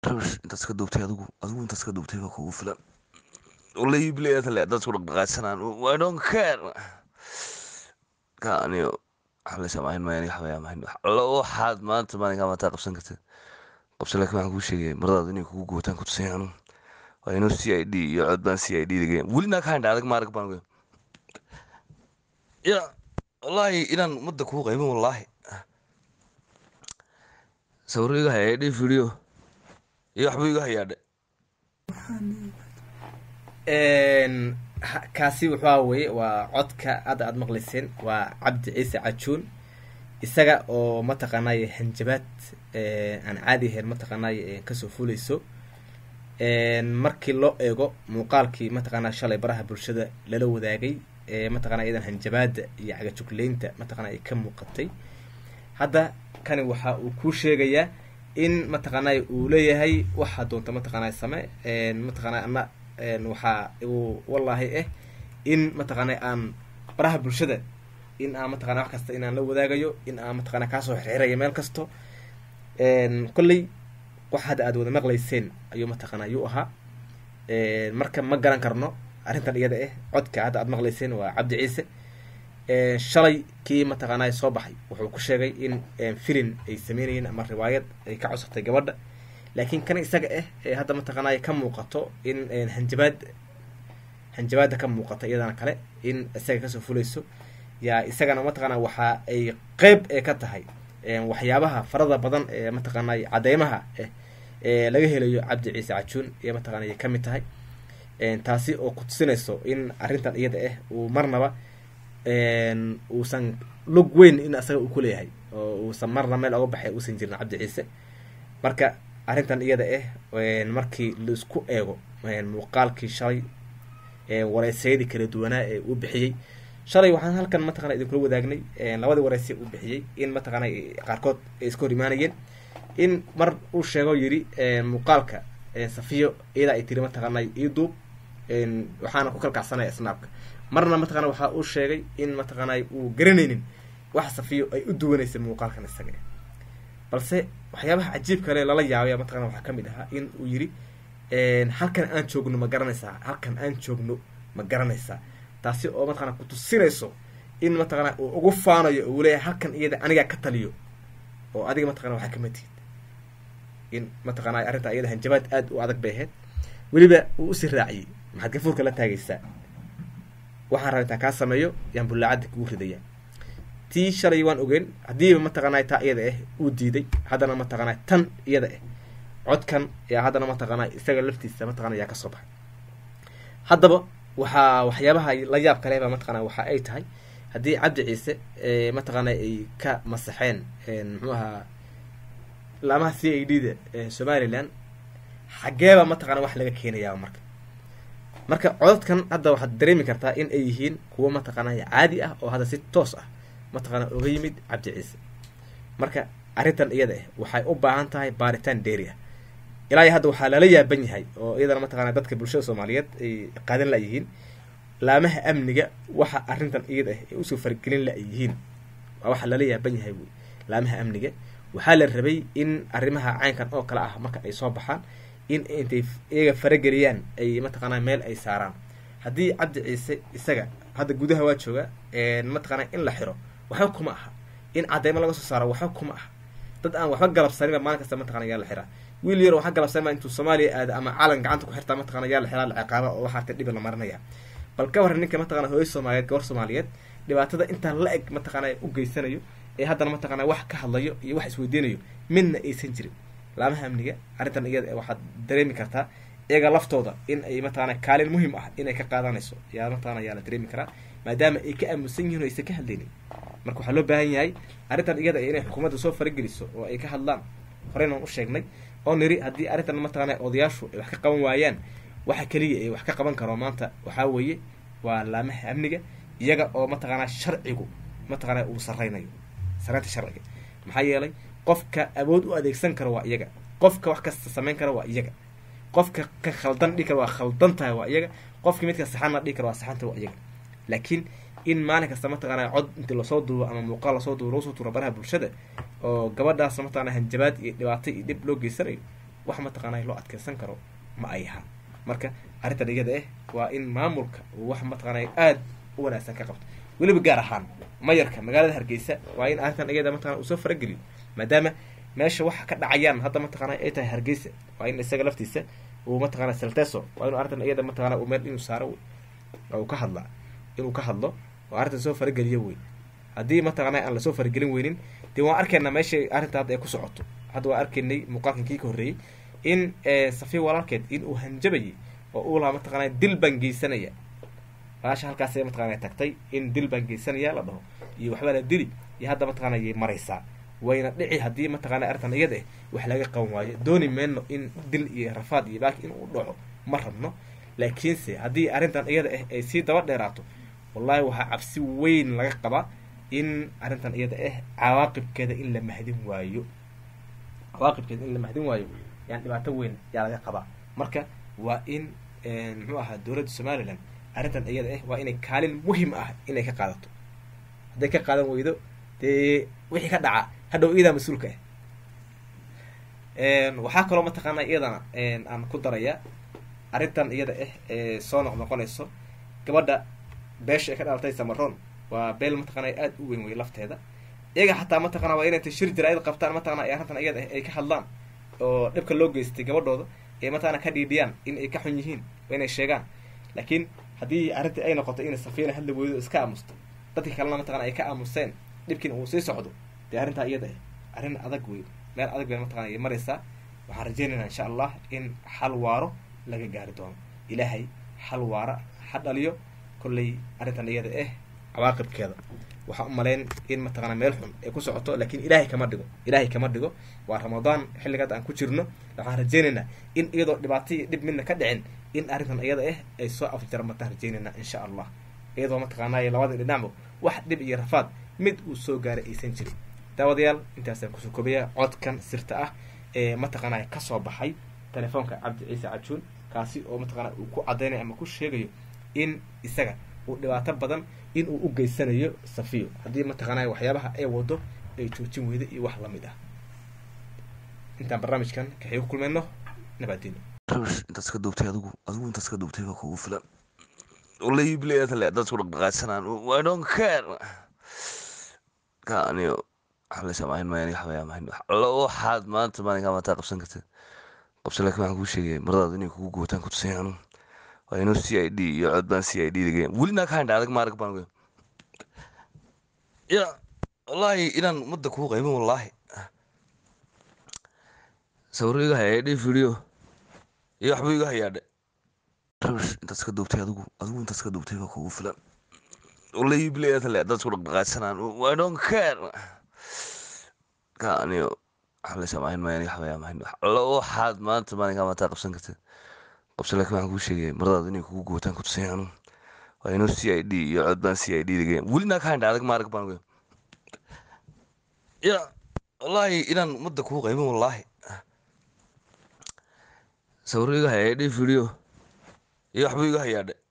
rabish intaas ka duubtay adigu adigu intaas ka duubtay baa kugu filan wallahi bilayata le dadku dhaqdhaqaadsanaan i don't care ka aniyo xalaysa mahayn maayani waxbaya mahayn allo waxaad maanta maalinkaa maataa qabsan kartid qabsan laakiin waxaan kuu sheegaya maradaad inay kugu gootaan ku tusay anu waa inuu c i d iyo cod baan c i d dagaya weli naa ka haynta adag maarag baan ogeyn ya wallaahi inaan ummadda kuu qaybin wallaahi sawiro iga haya dhi video iyo waxbuu iga hayaa dhe kaasi wuxua weye waa codka hadda aada maqlayseen waa cabdi ciise cajuun isaga oo mataqaanay hanjabaad aan caadi ahayn mataqaanay kasoo fuleyso markii loo eego muuqaalkii mataqaana shalay baraha bulshada lala wadaagay mataqana iyadan hanjabaada iyo cagajugleynta mataqana ay ka muuqatay hadda kani waxa uu kuu sheegayaa in mataqaanay uu leeyahay waxaa doonta mataqaanay same mataqaana ana waxaa uu wallaahi ah in mataqaanay aan baraha bulshada in aan mataqana wax kasta inaan la wadaagayo in aan mataqana kaasoo xirxirayo meel kasto kolley wax hadda aada wada maqlayseen ayuu mataqana ayuu ahaa marka ma garan karno arrintan iyada ah codka hadda aada maqlayseen waa cabdi ciise shalay kii mataqaanaa soo baxay wuxuu ku sheegay in filin ay sameynayeen ama riwaayad ay ka codsatay gabadha laakiin kan isaga ah ee hadda mataqaanaa ka muuqato in hanjabaad hanjabaada ka muuqata iyadana kale in isaga kasoo fulayso yaa isagana mataqaanaa waxa ay qeyb ee ka tahay waxyaabaha farada badan ee mataqaanaa cadeymaha ah ee laga helayo cabdi ciise cajuun iyo mataqana ay kamid tahay taasi oo ku tusinayso in arrintan iyada ah uu marnaba uusan lug weyn in asaga uu kuleeyahay oo uusan marna meel oga baxay uusan jirin cabdi ciise marka arrintan iyada ah markii laisku eego muuqaalkii shalay wareysyadii kala duwanaa ee uu bixiyey shalay waxaan halkan mataqana idinkula wadaagnay labadii wareysya uu bixiyey in mataqana qaarkood ay iska hor imaanayeen in mar uu sheego yiri muuqaalka safiyo iyadaa ay tiri mataqaana ii duub waxaana ku kalkacsanaya snaabka marna mataqana waxa uu sheegay in mataqaanay uu garanaynin wax safiyo ay u duwanaysa muuqaalkan isaga balse waxyaabaha cajiib kale lala yaabaya mataqana waxaa kamid ahaa in uu yiri halkan aan joogno ma garanaysaa halkan aan joogno ma garanaysaa taasi oo mataqana kutusinayso in mataqana uu ugu faanayo uu leeyahay halkan iyada anigaa ka taliyo oo adiga mataqana waxaa kama tihid in mataqana arrinta iyada hanjabaad aada u adag bay ahayd weliba uu usii raaciyey maxaad gafuurka la taagaysaa waxaan raba intaan kaa sameeyo yaan bullaacadda kugu ridaya tii shalay waan ogeyn haddiiba mataqaanay taa iyada ah uu diiday haddana mataqaanay tan iyada ah codkan yaa haddana mataqaanay isaga laftiisa mataqana yaa kasoo baxay haddaba waxaa waxyaabaha la yaab kaleba mataqana waxa ay tahay haddii cabdi ciise mataqaana ay ka masaxeen muxuu ahaa laamaha c a d da somaliland xaggeeba mataqana wax laga keenayaa marka marka codadkan hadda waxaad dareemi kartaa in ay yihiin kuwo mataqaanay caadi ah oo hadda si toos ah mataqana oga yimid cabdi ciise marka arrintan iyada ah waxay u baahan tahay baaritaan dheeri ah ilaa iyo hadda waxaa lala yaaban yahay oo iyadana mataqana dadka bulshada soomaaliyeed ay qaadan layihiin laamaha amniga waxa arrintan iyada ah ay usoo fargelin la yihiin waa waxa lala yaaban yahay wey laamaha amniga waxaa la rabay in arrimaha caynkan oo kale ah marka ay soo baxaan in intay iyaga farageliyaan ay mataqaanaa meel ay saaraan haddii cabdi ciise isaga hadda gudaha waa jooga mataqaanaa in la xiro waxba kuma aha in cadeymo laga soo saaro waxba kuma aha dad aan waxba galabsaninba maalin kasta mataqana yaa la xiraa wiil yar waxa galabsanba intuu soomaaliya aada ama calan gacanta ku xirtaa mataqana yaa la xiraa la ciqaaba oo waxaarta dhibi la marinaya bal ka warran ninka mataqana hooyo soomaaliyeed gabor soomaaliyeed dhibaatada intaan la eg mataqana u geysanayo ee haddana mataqana wax ka hadlayo iyo wax isweydiinayo midna aysan jirin laamaha amniga arrintan iyada waxaad dareemi kartaa iyaga laftooda in ay mataqana kaalin muhiim ah inay ka qaadanayso yaa mataqana yaa la dareemi karaa maadaama ay ka aamusan yihin o aysan ka hadlaynin marka waxaa loo baahan yahay arrintan iyada inay xukuumadda soo farageliso oo ay ka hadlaan horeynan u sheegnay oo niri haddii arrintan mataqana odayaashu ay wax ka qaban waayaan waxa keliya ay wax ka qaban karo maanta waxaa weeye waa laamaha amniga iyaga oo mataqaanaa sharcigu mataqana uu sareynayo sareynta sharciga maxaa yeelay qofka awood u adeegsan karo waa iyaga qofka wax kasta samayn kara waa iyaga qofka ka khaldan dhihi kara waa khaldan tahay waa iyaga qofka midka saxanna dhihi kara waa saxanta waa iyaga laakiin in maalin kasta mataqaanaa cod inti lasoo duubo ama muuqaal lasoo duubo lagu soo tuuro baraha bulshada oo gabadhaas mataqana hanjabaad iyo dhibaato iyo dhib loo geysanayo wax mataqaanay loo adkeysan karo ma ay aha marka arrintan iyada ah waa in maamulka uu wax mataqaanay aada u wanaagsan ka qabto weliba gaar ahaan mayarka magaalada hargeysa waa in arrintan iyada mataqana uu soo farageliyo maadaama meesha waxa ka dhacayaan hadda mataqaana ay tahay hargeysa waa in isaga laftiisa uu mataqana salteso waa inu arrintan iyada mataqana uu meel inuu saaro uu ka hadla inuu ka hadlo oo arrintan soo farageliyo wey haddii mataqana aan lasoo faragelin weynin dee waan arkaynaa meesha arrinta hadda ay ku socoto hadda waan arkaynay muuqaalkan kii ka horreeyey in safiya walaalkeed in uu hanjabayay oo uu lahaa mataqana dil baan geysanaya baasha halkaasay mataqana tagtay in dil baan geysanaya la dhaho iyo waxbaa la dili iyo hadda mataqana yay maraysaa wayna dhici haddii mataqana arrintan iyada ah wax laga qaban waayo dooni meyno in dil iyo rafaad iyo baaki in uu dhaco ma rabno laakiinse haddii arrintan iyada ah ay sii daba dheeraato wallahi waxaa cabsi weyn laga qabaa in arrintan iyada ah cawaaqibkeeda in la mahdin waayo cawaaqibkeeda in la mahdin waayo yani dhibaato weyn yaa laga qabaa marka waa in muxuu ahaa dowladda somalilan arrintan iyada ah waa inay kaalin muhim ah inay ka qaadato hadday ka qaadan weydo dee wixii ka dhaca hadhow iyadaa mas-uulka ah waxaa kaloo mataqaana iyadana aan ku daraya arrintan iyada ah ee soo noq noqonayso gabadha beesha ay ka dhalatay samaroon waa beel mataqana aada u weyn wey lafteeda iyaga xataa mataqana waa inay shir jaraa'id qabtaan mataqana ay arrintan iyada ah ay ka hadlaan oo dhibka loo geystay gabadhooda ee mataqana ka dhiidhiyaan in ay ka xun yihiin waa inay sheegaan laakiin haddii arrintii ay noqoto inay safiina hadla weydo iska aamusto dadkii kalena mataqana ay ka aamuseen dhibkiina uu sii socdo dee arrintaa iyada ah arrin adag wey meel adag bay mataqana ay maraysaa waxaan rajeynaynaa insha allah in xal waaro laga gaari doono ilaahay xal waara ha dhaliyo kolley arrintan iyada ah cawaaqibkeeda waxaan u malayn in mataqana meel xun ay ku socoto laakiin ilaahay kama dhigo ilaahay kama dhigo waa ramadaan xilligaad aan ku jirno waxaan rajeynaynaa in iyadoo dhibaato iyo dhib midna ka dhicin in arrintan iyada ah ay soo afjarmataan rajeynaynaa insha allah iyadoo mataqaanay labada dhinacba wax dhib iyo rafaad mid uu soo gaaray aysan jirin daawadayaal intaasaan kusoo kobaya codkan sirta ah ee mataqaanay kasoo baxay telefoonka cabdi ciise cajuun kaasi oo mataqana uu ku cadaynayo ama ku sheegayo in isaga uu dhibaato badan in uu u geysanayo safiyo haddii mataqaanay waxyaabaha ay wado ay joojin weyda iyo wax lamid ah intaan barnaamijkan kaxii ku kulmayno nabaadino rabish intaas ka duubtay adigu adigu intaas ka duubtay baa kugu filan wallahi bilayata le dad isku dhaqdhaqaadsanaan i don't care ka aniyo waxa la samayn maayo aniga xabayaa mahayn alla waxaad maanta maalinkaa maataa qabsan kartid qabsan laakiin waxaan kuu sheegaya maradaad inay kugu gootaan ku tusay anu waa inuu c i d iyo cod baan c i d dagaya weli naa ka haynha adag maarag baan goy ya wallahi inaan ummadda kuu qaymin wallaahi sawiro iga hayaadhe video iyo waxba iga hayaadhe rabish intaas ka duubtay adigu adigu intaas ka duubtay baa kugu filan wallahi bilayata le dad isku dhaqdhaqaadsanaan i don't care ka aniyo waxa la samayn maayo aniga xabayaa mahayn alla waxaad maanta maalinkaa maataa qabsan kartid qabsan laakiin waxaan kuu sheegaya maradaad inay kugu gootaan ku tusay anu waa inuu c i d iyo cod baan c i d dagaya weli naa ka haynha adag maarag baan goy ya wallahi inaan ummadda kuu qaymin wallaahi sawiro iga hayaadhe video iyo waxba iga hayaadhe